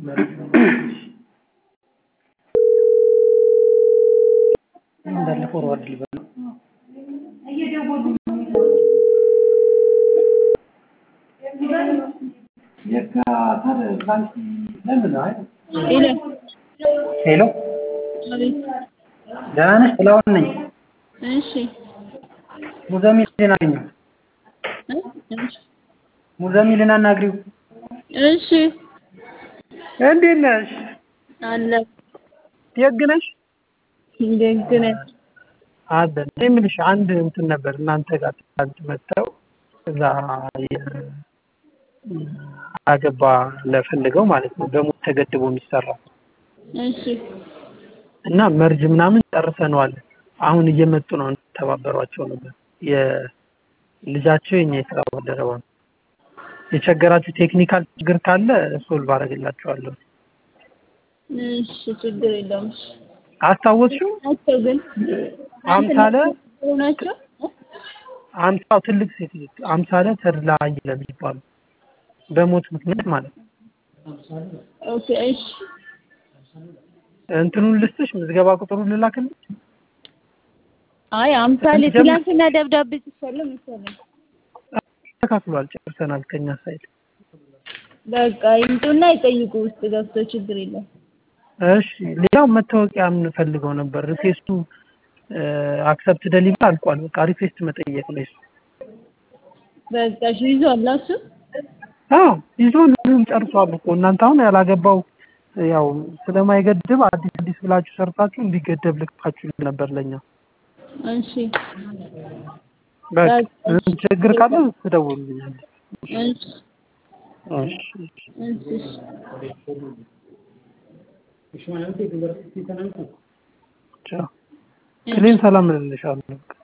እንዳለ ፎርዋርድ ልበል ሄሎ ደህና ነሽ? ጥላሁን ነኝ። እሺ ሙዘሚልን አገኘሁ። ሙዘሚልን አናግሪው። እሺ እንዴት ነሽ? አለ ደግ ነሽ? ደግ ነኝ። አለን። እኔ የምልሽ አንድ እንትን ነበር እናንተ ጋር ትናንት መጥተው እዛ አገባ ለፈልገው ማለት ነው በሞት ተገድቦ የሚሰራ እሺ እና መርጅ ምናምን ጨርሰነዋል። አሁን እየመጡ ነው እንተባበሯቸው ነበር። የልጃቸው የኛ የስራ ባልደረባ ነው። የቸገራችሁ ቴክኒካል ችግር ካለ ሶልቭ አደርግላችኋለሁ። እሺ ችግር የለውም። እሺ አስታወስሽው? ናቸው ግን አምሳለ ናቸው አምሳው ትልቅ ሴት አምሳለ ተድላ አየለ የሚባሉ በሞት ምክንያት ማለት ነው። ኦኬ እሺ እንትኑን ልስጥሽ፣ ምዝገባ ቁጥሩን ልላክልሽ። አይ አምሳሌ ትላንትና ደብዳቤ ጽፌያለሁ መሰለኝ። ተካፍሏል፣ ጨርሰናል ከኛ ሳይድ። በቃ ይምጡና ይጠይቁ ውስጥ ገብቶ ችግር የለም። እሺ ሌላው መታወቂያ የምንፈልገው ነበር። ሪኩዌስቱ አክሰፕት ደሊቨር አልቋል። በቃ ሪኩዌስት መጠየቅ ነው እሱ። በቃ እሺ ይዟል እሱ አዎ ይዞን ሁሉም ጨርሷል እኮ እናንተ አሁን ያላገባው ያው ስለማይገድብ አዲስ አዲስ ብላችሁ ሰርታችሁ እንዲገደብ ልክታችሁ ነበር ለኛ። እሺ በቃ ምንም ችግር ካለ ትደውሉልኛል። እሺ እሺ እሺ ቻው። ክሌን ሰላም እልልሻለሁ።